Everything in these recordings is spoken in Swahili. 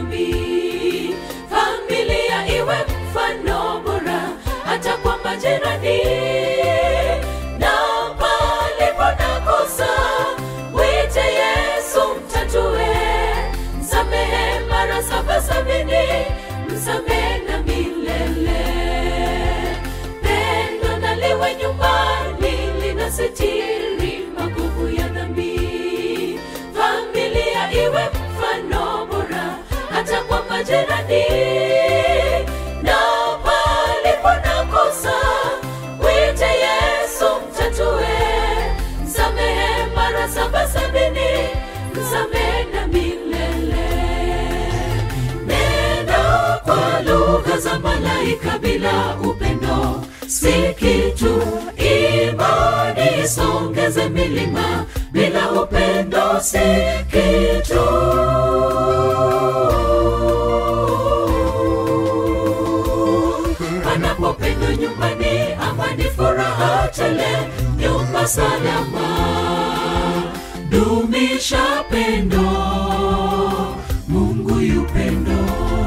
dhambi. Familia iwe mfano bora hata kwa majirani, na palipo na kosa mwite Yesu mtatue, msamehe mara saba sabini, msamehe na milele. Pendo na liwe nyumbani linasitiri magugu ya dhambi. Familia iwe mfano bora hata kwa majirani, na palipo na kosa mwite Yesu mtatue, msamehe mara saba sabini, msamehe na milele. Nena kwa lugha za malaika bila upendo si kitu. Imani isongeze milima bila upendo si kitu. Panapopendwa nyumbani, amani, furaha tele, nyumba salama. Dumisha pendo, Mungu yupendo.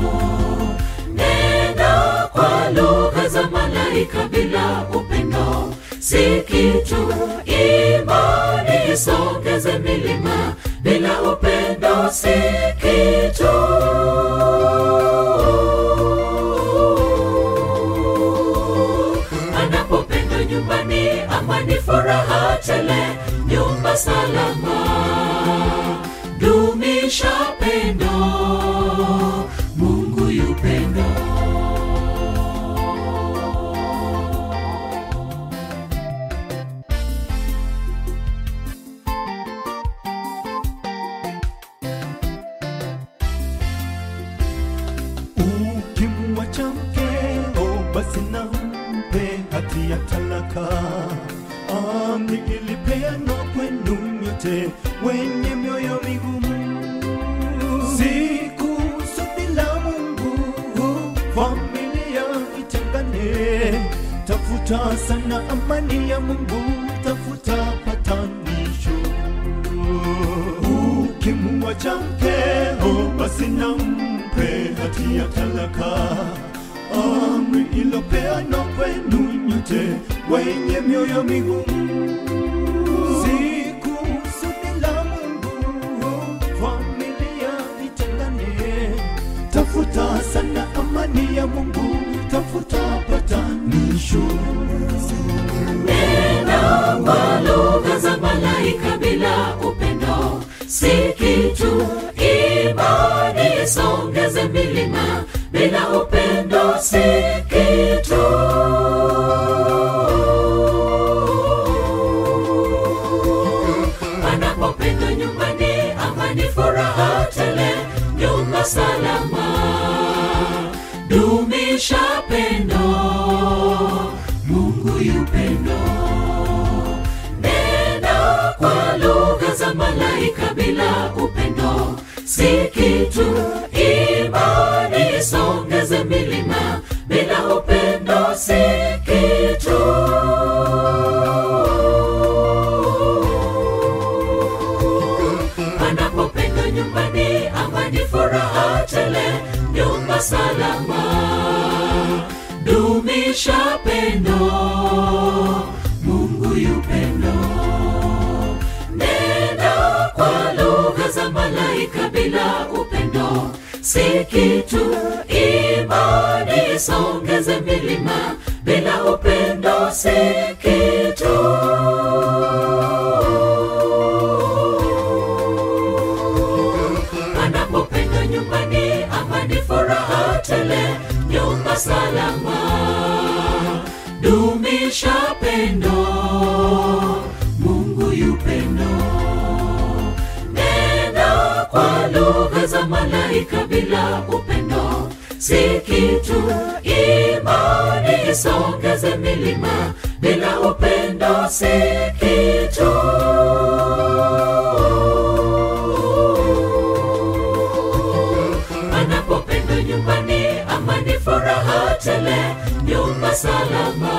Nenda kwa lugha za malaika bila upendo si kitu. Imani isongeze milima bila upendo si kitu. Anapopendwa nyumbani, amani, furaha tele, nyumba salama. Dumisha pendo, Mungu yupendo. ukimwacha mkeo basi nampe hati ya talaka amri ilipeanwa kwenu nyote wenye mioyo migumu siku kusudi la mungu familia itengane tafuta sana amani ya mungu tafuta patanisho ukimwacha mkeo basi nampe hati ya talaka amri ilopeanwa kwenu nyote wenye mioyo migumu siku kusudi la mungu familia itengane tafuta sana amani ya mungu tafuta patanisho Nena kwa lugha za malaika bila upendo si kitu. Imani isongeze milima bila upendo si kitu. Panapopendwa nyumbani, amani, furaha tele, nyumba salama. Dumisha pendo, Mungu yupendo. Nena kwa lugha za malaika bila upendo si kitu. Imani isongeze milima bila upendo si kitu. Panapopendwa nyumbani, amani, furaha tele, nyumba salama. Dumisha pendo, Mungu yupendo. Nena kwa lugha za malaika bila upendo si kitu. Imani isongeze milima bila upendo si kitu. Anapopendwa nyumbani, amani, furaha tele, nyumba salama. Dumisha pendo, Mungu yupendo. Nena kwa lugha za malaika bila upendo si kitu. Imani isongeze milima bila upendo si kitu. Anapopendwa nyumbani, amani, furaha tele, nyumba salama.